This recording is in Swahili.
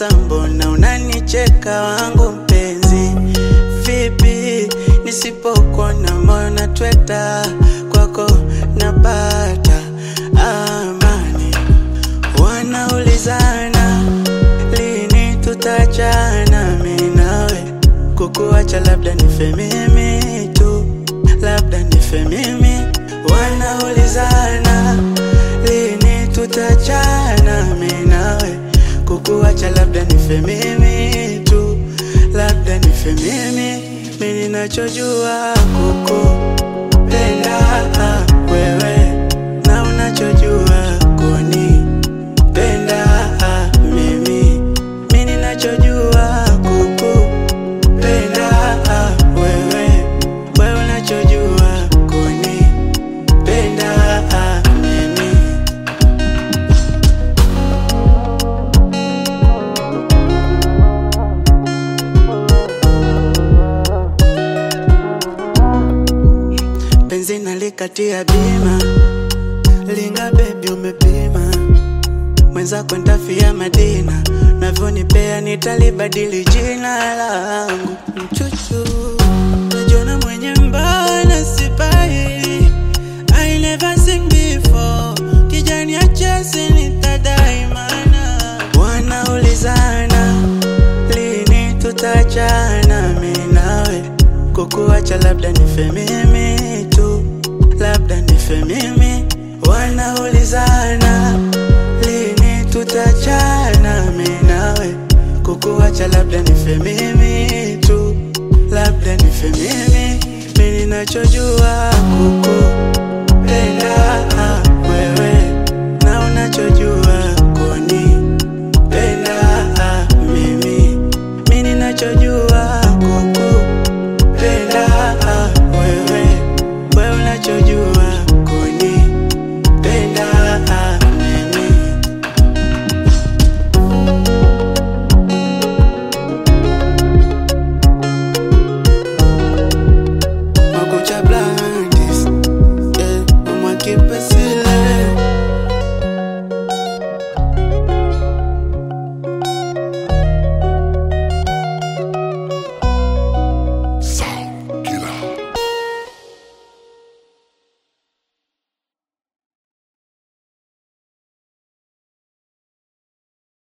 Sasa mbona unanicheka wangu mpenzi? Vipi nisipokuona moyo natweta, kwako napata amani. Wanaulizana lini tutachana, mimi nawe kukuacha, labda nife mimi tu, labda nife mimi. Wanaulizana lini tutachana, mimi nawe kukuacha, labda nife mimi tu, labda nife mimi. Mimi ninachojua kukupenda wewe, na unachojua kunipenda mimi. Mimi ninachojua kukupenda wewe, wewe unachojua kunipenda mimi. penzi nalikatia bima, linga bebi, umepima mwenzako ntafia Madina, navyonipea nitalibadili jina langu mchuchu, najiona mwenye mbana sipai, I never seen before, kijani achesi nitadai mana, wanaulizana lini tutachana, mimi nawe kukuacha, labda nife mimi tu, labda nife mimi. Wanaulizana lini tutachana, mimi nawe kukuacha, labda nife mimi tu, labda nife mimi. Mimi ninachojua kuku